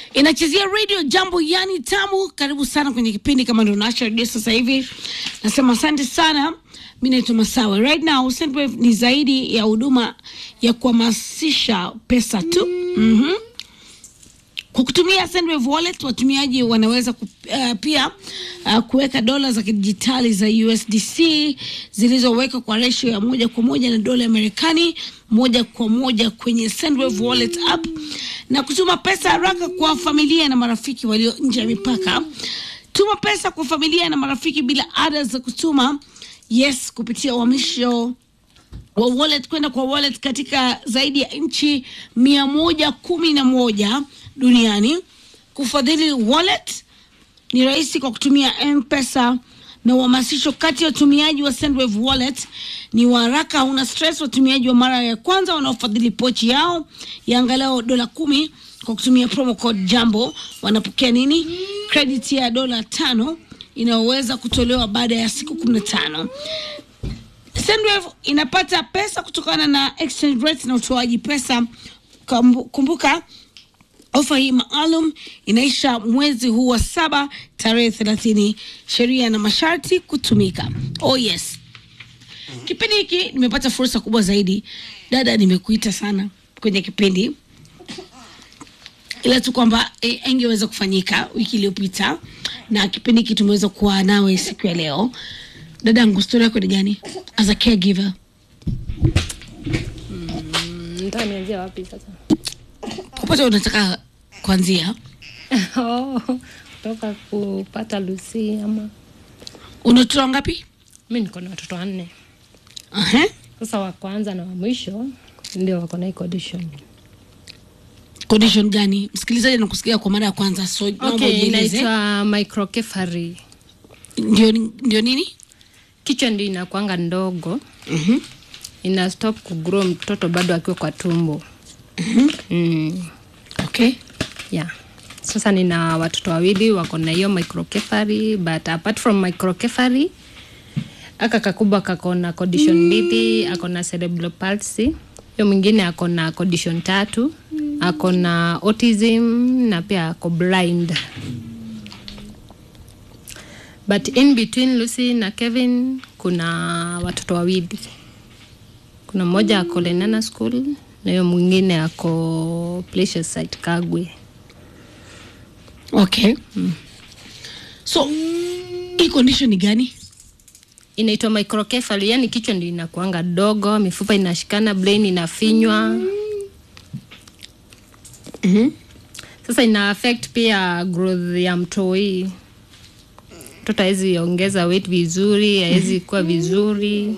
inachezea radio jambo yani tamu karibu sana kwenye kipindi kama ndo naasha redio sasa hivi nasema asante sana mi naitwa masawe right now Sendwave ni zaidi ya huduma ya kuhamasisha pesa tu mm-hmm. Kwa kutumia Sendwave Wallet watumiaji wanaweza ku, uh, pia uh, kuweka dola za kidijitali za USDC zilizowekwa kwa ratio ya moja kwa moja na dola ya Marekani moja kwa moja kwenye Sendwave Wallet app na kutuma pesa haraka kwa familia na marafiki walio nje ya mipaka. Tuma pesa kwa familia na marafiki bila ada za kutuma, yes, kupitia uhamisho wa wallet kwenda kwa wallet katika zaidi ya nchi mia moja kumi na moja duniani. Kufadhili wallet ni rahisi kwa kutumia M-Pesa na uhamasisho kati ya watumiaji wa Sendwave wallet ni wa haraka, hauna stress. Watumiaji wa mara ya kwanza wanaofadhili pochi yao ya angalau dola kumi kwa kutumia promo code Jambo wanapokea nini? Credit ya dola tano inayoweza kutolewa baada ya siku kumi na tano. Sendwave inapata pesa kutokana na exchange rate na utoaji pesa. Kumbu- Kumbuka ofa hii maalum inaisha mwezi huu wa saba tarehe thelathini. Sheria na masharti kutumika. Oh yes, kipindi hiki nimepata fursa kubwa zaidi. Dada, nimekuita sana kwenye kipindi ila tu kwamba eh, ingeweza kufanyika wiki iliyopita na kipindi hiki tumeweza kuwa nawe siku ya leo. Dadangu, stori yako ni gani as a caregiver? Nataka nianzie wapi sasa? Popote unataka kuanzia, Oh, kutoka kupata Lucy ama una watoto wangapi? mi niko na watoto wanne. Aha. Sasa wa kwanza na wa mwisho ndio wako na hii condition. Condition gani? Msikilizaji anakusikia kwa mara ya kwanza, so naomba Okay, ujieleze. inaitwa microcephaly. Ndio, ndio nini? Kichwa ndio inakuanga ndogo, Mhm. ina stop kugrow mtoto bado akiwa kwa tumbo. Mm, Okay. yeah. Sasa nina watoto wawili wako na hiyo microcephaly, but apart from microcephaly aka kakubwa kako na condition mbili, ako na cerebral palsy. Hiyo mwingine ako na condition tatu, ako na autism na pia ako blind. But in between Lucy na Kevin kuna watoto wawili. Kuna mmoja ako Lenana School na hiyo mwingine ako Pleasure Site Kagwe. Okay. So hii condition ni gani? inaitwa microcephaly, yani kichwa ndio inakuanga dogo, mifupa inashikana, brain inafinywa. Mhm. Sasa ina affect pia growth ya mtoi. Mtoto hawezi ongeza weight vizuri, hawezi kuwa vizuri.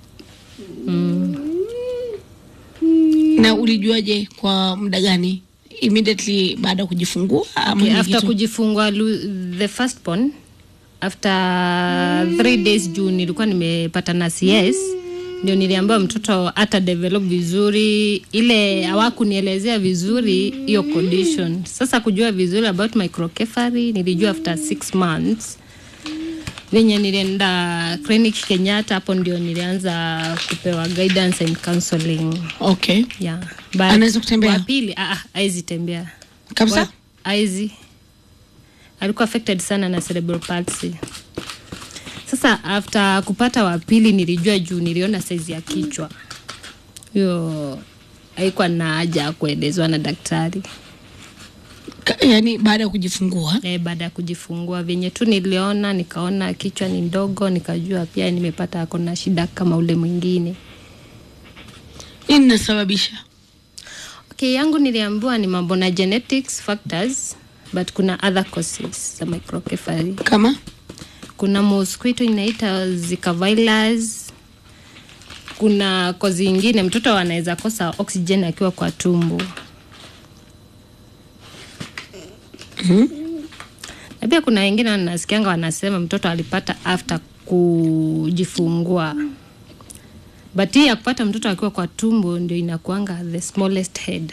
Na ulijuaje kwa muda gani? Immediately baada ya kujifungua ama Okay, ni after kitu- kujifungua lu- the first born after three days juu nilikuwa nimepata na CS ndio niliambiwa mtoto hata develop vizuri, ile hawakunielezea vizuri hiyo condition. Sasa kujua vizuri about microcephaly nilijua after six months venye nilienda clinic Kenyatta, hapo ndio nilianza kupewa guidance and counseling. Okay. Yeah. But Anaweza kutembea? wa pili ah, ah, hawezi tembea Kabisa? aizi alikuwa affected sana na cerebral palsy. Sasa after kupata wa pili nilijua juu niliona saizi ya kichwa hiyo haikuwa na haja ya kuelezwa na daktari Ka- Yaani baada ya kujifungua. e, baada ya kujifungua venye tu niliona nikaona kichwa ni ndogo nikajua pia nimepata ako na shida kama ule mwingine Nini nasababisha? okay yangu niliambiwa ni mambo na genetics factors but kuna other causes za microcephaly Kama? kuna mosquito inaita Zika virus. Kuna kozi ingine mtoto anaweza kosa oxygen akiwa kwa tumbo. Na pia kuna wengine wanasikianga wanasema mtoto alipata after kujifungua, but hii ya kupata mtoto akiwa kwa tumbo ndio inakuanga the smallest head.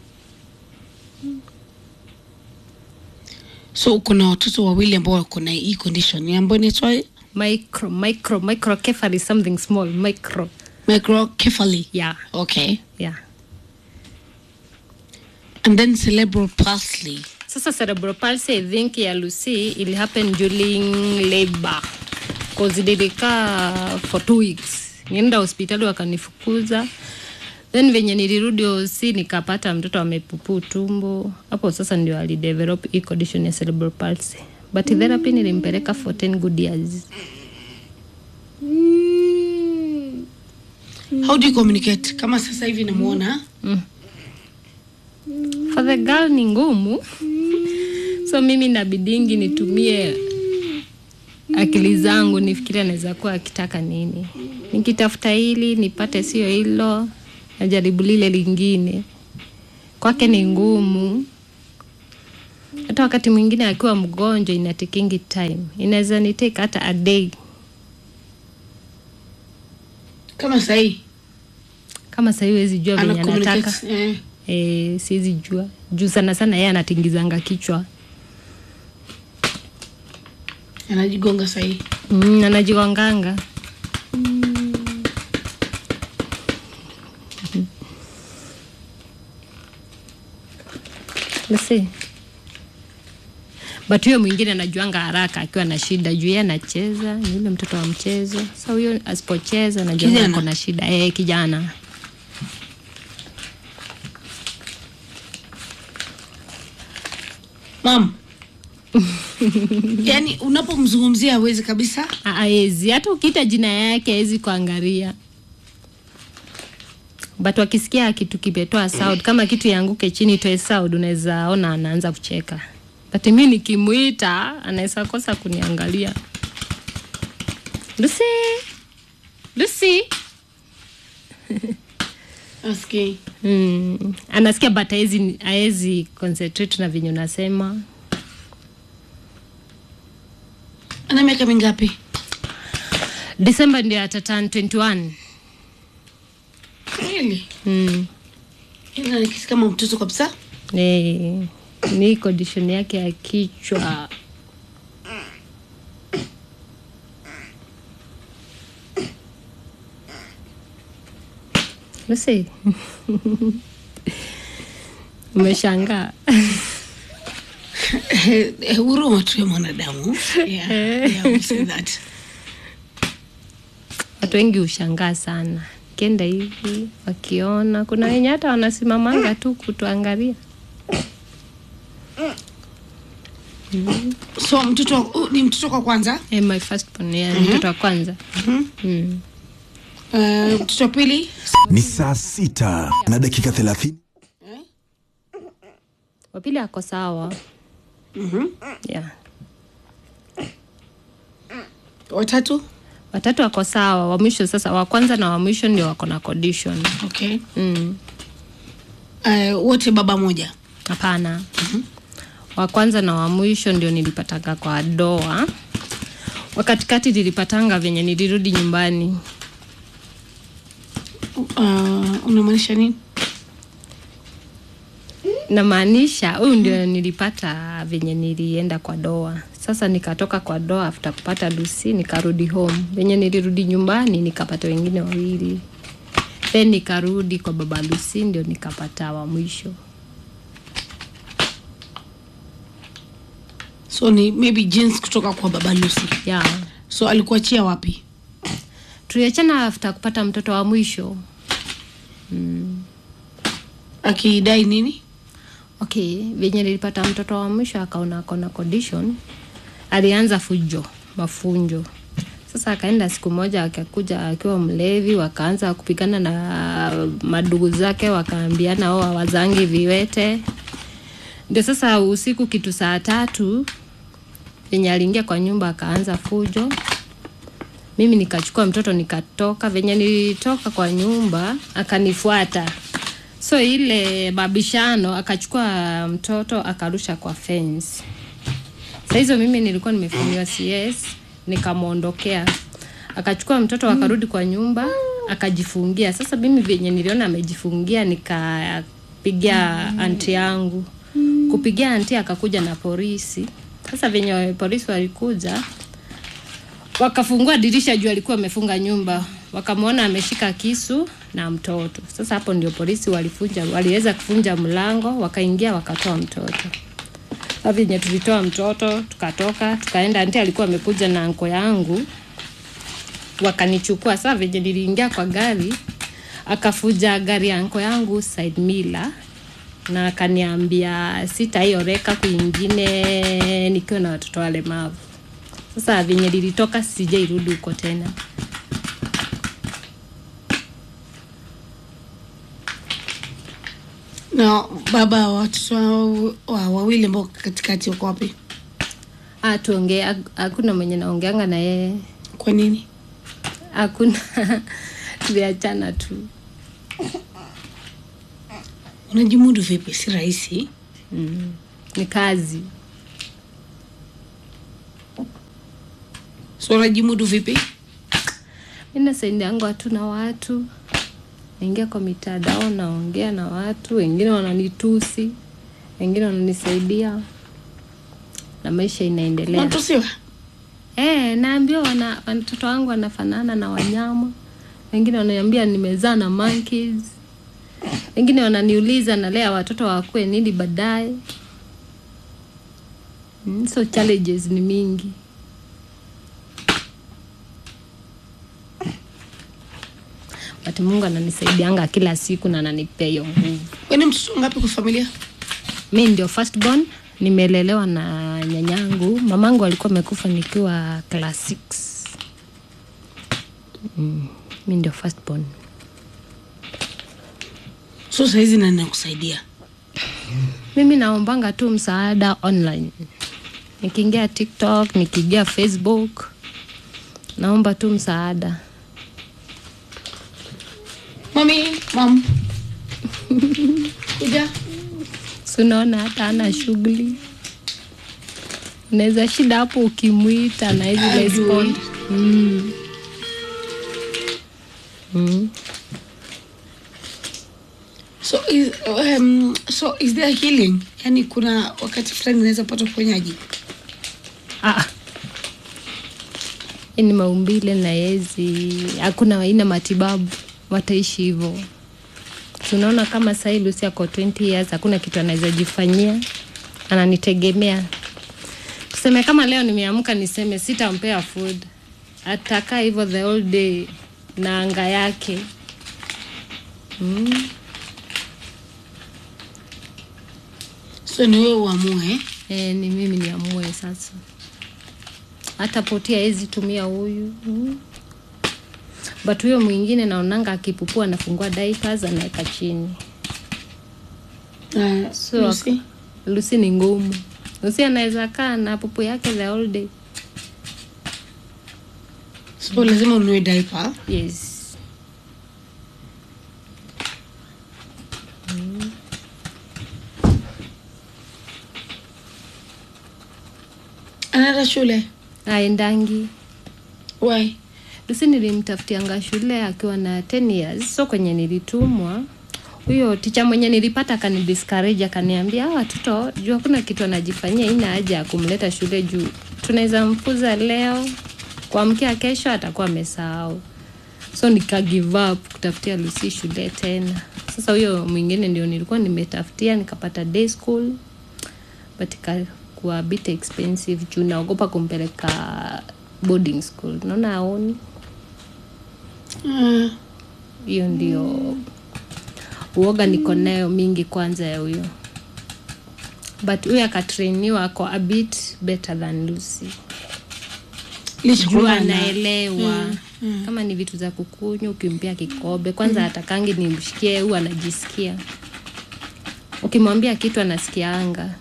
So kuna watoto wawili ambao wako na hii condition ambayo inaitwa Micro, micro, microcephaly something small, micro. microcephaly. Yeah, Okay. yeah. And then cerebral palsy. sasa cerebral palsy i think ya lucy ili happen during labor cause nilikaa for two weeks nienda hospitali wakanifukuza then venye nilirudi osi nikapata mtoto amepupu tumbo hapo sasa ndio alidevelop hii condition ya cerebral palsy but therapy nilimpeleka for 10 good years how do you communicate kama sasa hivi namuona for the girl ni ngumu so mimi nabidingi nitumie akili zangu nifikiri anaweza kuwa akitaka nini nikitafuta hili nipate sio hilo najaribu lile lingine kwake ni ngumu hata wakati mwingine akiwa mgonjwa inatakingi time inaweza nitake hata a day kama sahii kama sahii wezi jua venye ana anataka communicate eh. e, siwezi jua juu sana sana yeye anatingizanga kichwa anajigonga sahii mm, anajigonganga Basi. but huyo mwingine anajuanga haraka akiwa na shida juu yeye anacheza ni yule mtoto wa mchezo sa huyo asipocheza najua Kijana? ako na shida e, kijana mam yaani unapomzungumzia hawezi kabisa aezi hata ukiita jina yake awezi kuangalia but wakisikia kitu kimetoa sound kama kitu yanguke chini toe sound unaweza ona anaanza kucheka but mi nikimwita anaweza kosa kuniangalia lucy lucy aski mm. anasikia but haezi haezi concentrate na venye unasema ana miaka mingapi december ndio atatan 21 really mm. ila nikisi kama mtoto kabisa Eh, ni condition yake ya kichwa Lucy. umeshangaa Eh, eh, huruma tu ya mwanadamu yeah, yeah, we say that. watu wengi hushangaa sana kienda hivi wakiona kuna wenye hata wanasimamanga tu kutuangalia so mtoto uh, ni mtoto kwa kwanza eh, my first born, yeah, mtoto wa kwanza mm. uh, mtoto wa pili ni saa sita na dakika thelathini wapili ako sawa Mhm. yeah. watatu watatu wako sawa wa mwisho sasa wa kwanza na wa mwisho ndio wako na condition okay mm. uh, wote baba moja hapana wa kwanza na wa mwisho ndio nilipatanga kwa doa wakatikati nilipatanga venye nilirudi nyumbani uh, unamaanisha nini namaanisha huyu ndio nilipata venye nilienda kwa doa sasa nikatoka kwa doa after kupata lusi nikarudi home venye nilirudi nyumbani nikapata wengine wawili then nikarudi kwa baba lusi ndio nikapata wa mwisho so ni maybe jeans kutoka kwa baba lucy yeah. so alikuachia wapi tuliachana after kupata mtoto wa mwisho akidai nini okay venye nilipata mtoto wa mwisho akaona akona condition alianza fujo mafunjo sasa akaenda siku moja akakuja akiwa mlevi wakaanza kupigana na madugu zake wakaambiana o wazangi viwete ndio sasa usiku kitu saa tatu venye aliingia kwa nyumba akaanza fujo mimi nikachukua mtoto nikatoka venye nilitoka kwa nyumba akanifuata so ile babishano akachukua mtoto akarusha kwa fence saa hizo mimi nilikuwa nimefanyiwa cs nikamwondokea akachukua mtoto akarudi kwa nyumba akajifungia sasa mimi venye niliona amejifungia nikapigia anti yangu kupigia anti akakuja na polisi sasa venye polisi walikuja wakafungua dirisha juu alikuwa amefunga nyumba wakamwona ameshika kisu na mtoto sasa hapo ndio polisi walifunja waliweza kufunja mlango wakaingia wakatoa mtoto Sasa venye tulitoa mtoto tukatoka tukaenda, anti alikuwa amekuja na anko yangu wakanichukua. Sasa venye niliingia kwa gari, akafuja gari ya anko yangu side mirror na akaniambia sitaioreka kwingine nikiwa na watoto walemavu. Sasa venye lilitoka sijairudi huko tena. na baba wa watoto wao- wa wawili ambao katikati wako wapi Ah, tuongea, hakuna mwenye naongeanga na yeye, kwa nini hakuna tuliachana tu. unajimudu vipi si rahisi Mm. Ni kazi. so unajimudu vipi Mi nasaidianga watu na watu, naingia kwa mitandao naongea na watu, wengine wananitusi, wengine wananisaidia na maisha inaendelea. unatusiwa Eh, naambiwa wana watoto wangu wanafanana na wanyama, wengine wananiambia nimezaa na monkeys, wengine wananiuliza nalea watoto wakue nini baadaye. Mm, so challenges ni mingi. But Mungu ananisaidianga kila siku na ananipea hiyo nguvu. weni mtoto ngapi kwa familia Mi ndio first born, nimelelewa na nyanyangu. Mamangu alikuwa amekufa nikiwa class 6. Mm, mi ndio first born. so sahizi nani nakusaidia Mimi naombanga tu msaada online, nikiingia TikTok, nikiingia Facebook, naomba tu msaada. mami mam kuja Si unaona hata ana shughuli, unaweza shida hapo ukimwita na hizi respond. Mm. Mm. so is, um, so is there healing yani kuna wakati fulani unaweza pata uponyaji Ah. Hii ni maumbile na yezi, hakuna aina matibabu, wataishi hivyo. Tunaona kama sahii Lucy ako 20 years, hakuna kitu anaweza jifanyia, ananitegemea. Tuseme kama leo nimeamka niseme sitampea food, atakaa hivyo the whole day na anga yake mm. so ni wewe uamue eh? E, ni mimi niamue sasa. Hata potia hezi tumia huyu mm. But huyo mwingine naonanga akipupua anafungua diapers anaweka chini. Uh, So Lucy? Lucy ni ngumu. Lucy anaweza kaa na pupu yake the whole day. so lazima unue diaper Yes. anaenda shule Aendangi. why Lucy nilimtafutianga shule akiwa na 10 years. So kwenye nilitumwa huyo ticha mwenye nilipata akanidiscourage akaniambia "Hawa watoto juu hakuna kitu anajifanyia, ina haja ya kumleta shule juu tunaweza mfuza leo, kuamkia kesho atakuwa amesahau. So nika give up kutafutia Lucy shule tena. Sasa huyo mwingine ndio nilikuwa nimetafutia, nikapata day school but ikakuwa a bit expensive juu naogopa kumpeleka boarding school, naona aoni uh, hiyo ndio uoga niko nayo mingi kwanza ya huyo but huyo akatrainiwa ako a bit better than Lucy licha juu kwamba ana- anaelewa kama ni vitu za kukunywa ukimpea kikombe kwanza atakangi nimshikie huu anajisikia ukimwambia kitu anasikianga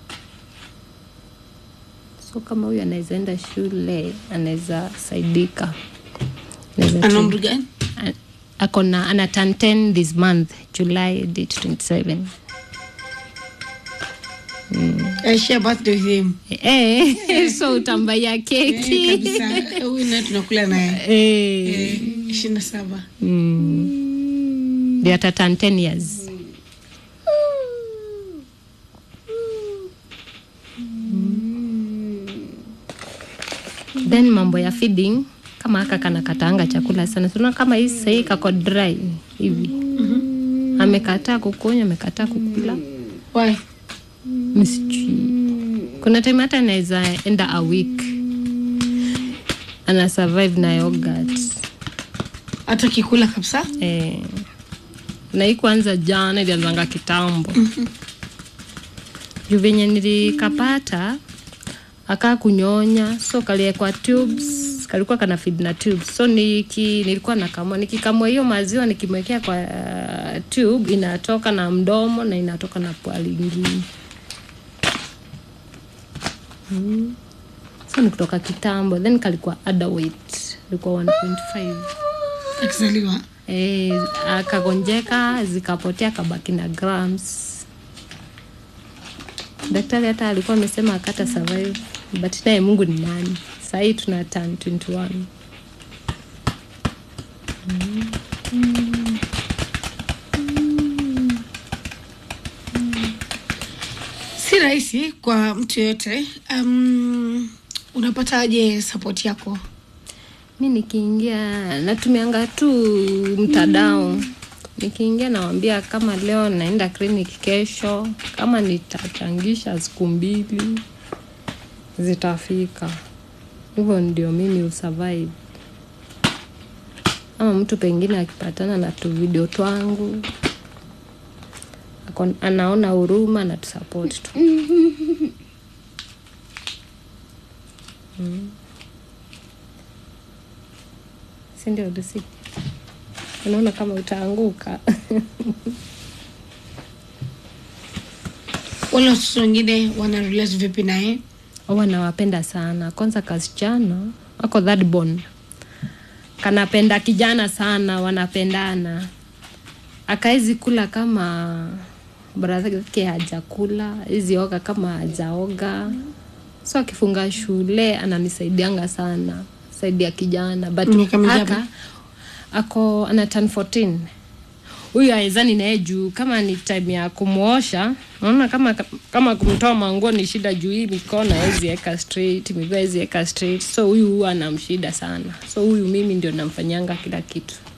so kama huyu anaweza enda shule anaweza saidika Anaweza ana tu- umri gani A- ako na ana turn 10 this month July date 27 I share birthday with him eh so utambaya Eh, keki kabisa Eh, huyu naye tunakula naye eh ishirini na saba mm. ndio ata turn 10 years then mambo ya feeding kama haka kana kataanga chakula sana sina kama hii sahii kako dry hivi amekataa kukunywa amekataa kukula why msijui kuna time hata anaweza enda a week ana survive na yogurt hata kikula kabisa eh, na hii kwanza jana ilianzanga kitambo juu venye nilikapata akaa kunyonya so kaliekwa tubes kalikuwa kana feed na tubes so niki, nilikuwa nakamua nikikamua hiyo maziwa nikimwekea kwa uh, tube inatoka na mdomo na inatoka na pua lingine mm. so ni kutoka kitambo then kalikuwa underweight ilikuwa 1.5 akizaliwa e, akagonjeka zikapotea kabaki na grams daktari hata alikuwa amesema akata survive but naye mungu ni nani sahii tuna turn 21 si rahisi kwa mtu yoyote um, unapataje support yako mi nikiingia natumianga tu mtandao nikiingia nawambia kama leo naenda clinic kesho kama nitachangisha siku mbili zitafika hivyo ndio mimi usurvive ama mtu pengine akipatana na tu video twangu ako- anaona huruma na tusupport tu si ndio Lucy? unaona kama utaanguka wale watoto wengine wana relate vipi naye wanawapenda sana kwanza kasichana ako that born kanapenda kijana sana wanapendana akaezi kula kama bradhake hajakula hizi oga kama hajaoga so akifunga shule ananisaidianga sana saidia kijana but Miaka mingapi? aka ako ana turn 14 huyu aezani naye juu kama ni time ya kumwosha naona kama kama kumtoa manguo ni shida juu hii mikono hawezi eka straight miguu hawezi eka straight so huyu huwa anamshida sana so huyu mimi ndio namfanyanga kila kitu